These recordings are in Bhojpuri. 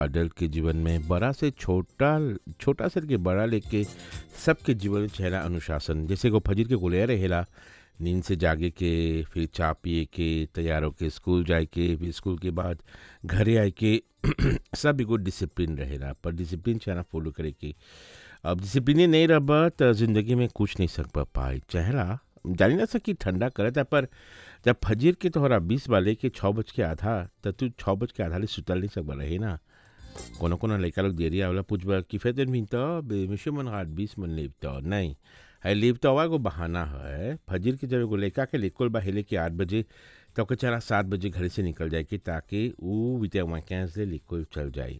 अडल्ट के जीवन में बड़ा से छोटा छोटा से लेके बड़ा लेके सबके जीवन में चेहरा अनुशासन जैसे को फजर के गुलिया रहेला नींद से जागे के फिर चाय पिए के तैयार होके स्कूल जाए के फिर स्कूल के बाद घरे आए के सब एगो डिसिप्लिन रहेला पर डिसिप्लिन चाहना फॉलो करे के अब डिसिप्लिन नहीं रह तो ज़िंदगी में कुछ नहीं सक पाए चेहरा जानी ना सकी ठंडा करे था पर जब फजीर के तोहरा बीस वाले के छः बज के आधा तो तू छः बज के आधा ले सुतल नहीं सकबा रहे ना कोनो कोनो लड़का लोग देरी आवला पूछबा कि फेदन मिन तो बेमिशो मन हाथ बीस मन लेब तो नहीं है लेब तो आवा एगो बहाना है फजीर के जब एगो लड़का के लेकोल बा हेले के आठ बजे तो ओके चला सात बजे घर से निकल जाए कि ताकि वो विद्या वैकेंस ले लेकोल चल जाए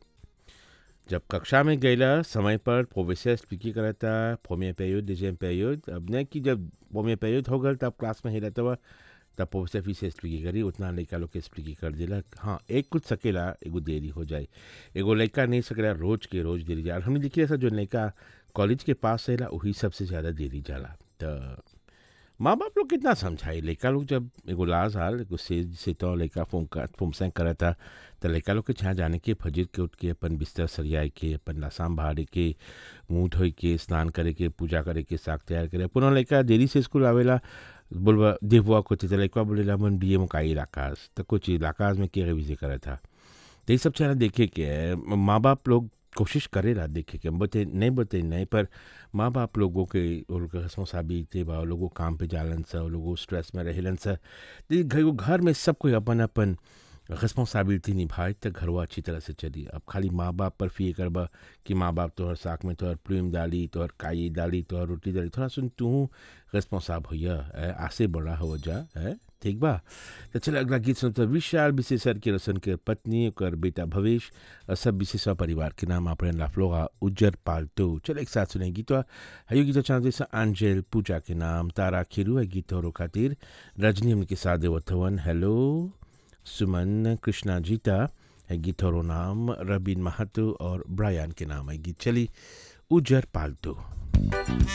जब कक्षा में गईला समय पर प्रोफेसर स्पीकिंग करता फोमिया पेयोड डिजेम पेयोड अब नहीं कि जब फोमिया पेयोड हो गल तब क्लास में ही रहता हुआ तब प्रोफेसर फिर से स्पीकिंग करी उतना लड़का लोग के स्पीकिंग कर दिला हाँ एक कुछ सकेला एगो देरी हो जाए एगो लड़का नहीं सकेला रोज के रोज देरी जाला हमने देखी ऐसा जो लड़का कॉलेज के पास रहेला वही सबसे ज़्यादा देरी जाला तो माँ बाप लोग कितना समझाई लड़का लोग जब एगो लाज हाल एगो से से तो लड़का फुमका फुमसेंग करा था तो लड़का लोग के छहाँ जाने के फजर के उठ के अपन बिस्तर सरियाए के अपन लसाम बहारे के मुँह धोई के स्नान करे के पूजा करे के साग तैयार करे पुनः लड़का देरी से स्कूल आवेला बोलबा देववा को तो लड़का बोलेला मन बी एम का इलाकाज तो कुछ इलाकाज में के विजय करा था तो ये सब चेहरा देखे के माँ बाप लोग कोशिश करेला देखे के बते नहीं बते नहीं पर माँ बाप लोगों के उनके रिस्पॉन्सिबिलिटी बा लोगों काम पे जालन सा लोगों स्ट्रेस में रहेलन सा घर घर में सब कोई अपन अपन रिस्पॉन्सिबिलिटी निभाए तो घरवा अच्छी तरह से चली अब खाली माँ बाप पर फिर करबा कि माँ बाप तोहर साग में तोहर प्रेम डाली तोहर काई डाली तोहर रोटी डाली थोड़ा सुन तू रिस्पॉन्साब होइया आसे बड़ा हो जा है ठीक बा तो चल अगला गीत सुनते विशाल विशेषर के रसन के पत्नी कर बेटा भवेश और सब विशेष परिवार के नाम अपने लाफलोगा उज्जर पालतू चल एक साथ सुने गीत हयो गीत चाहते से आंजेल पूजा के नाम तारा खिरू है गीत और खातिर रजनी उनके साथ देवथवन हेलो सुमन कृष्णा जीता है गीत और नाम रबीन महतो और ब्रायन के नाम है गीत चली उज्जर पालतू